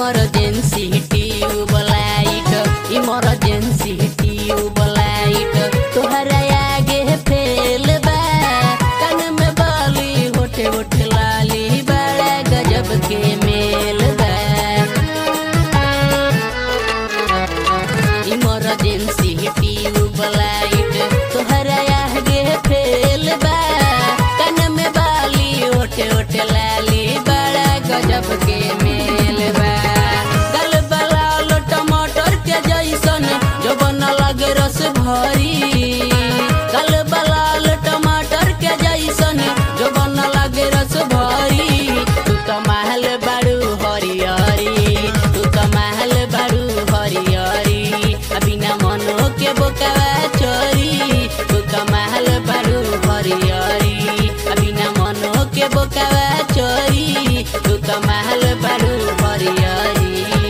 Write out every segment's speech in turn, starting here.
emergency tubelight emergency tubelight तोहरा आगे fail बा कान में बाली होठे होठे लाली बड़ा गजब के मेल बा इमरजेंसी ट्यूबलाइट तोहरा आगे फेल बा कान में बाली ओटे ओटे लाली बड़ा गजब के मेल बा गल बलाल टमाटर के जैसन जो बन लगे रस भरी गल बलाल टमाटर के जैसन जो बन लगे रस भरी तू तो महल बड़ू हरियरी तू तो महल बड़ू हरियरी अभी न मनो के बोकावा चोरी तू तो महल बड़ू हरियरी अभी न मनो के बोकावा चोरी तू तो महल बड़ू हरियरी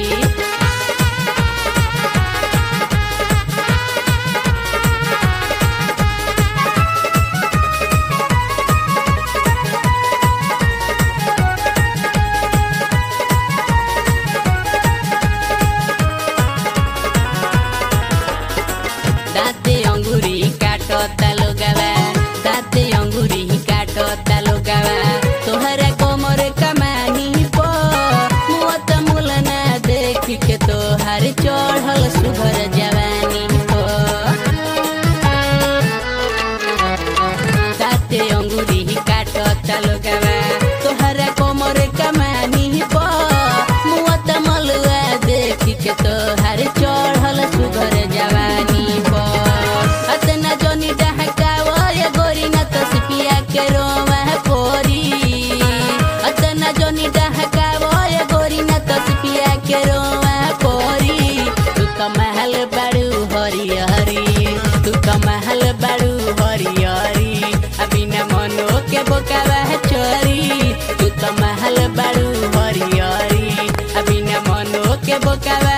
दाते अंगुरी काटो तालो गावा दाते अंगुरी काटो तालो गावा तोहरा कोमर कमानी पो मुअत मुलना देख के तोहर चढ़ल सुघर जवानी पो दाते अंगुरी काटो तालो गावा तोहरा कोमर कमानी पो मुअत मलुआ देख के तोहर चढ़ल सुघर जवानी पो अतना जनी डहकावा ये गोरी न तसपिया के रोवा पोरी अतना जनी डहकावा ये गोरी न तसपिया के रोवा पोरी तू तो महल बड़ू हरियरी तू तो महल बड़ू हरियरी अभी न मनो के बोकावा चोरी तू तो महल बड़ू हरियरी अभी न मनो के बोकावा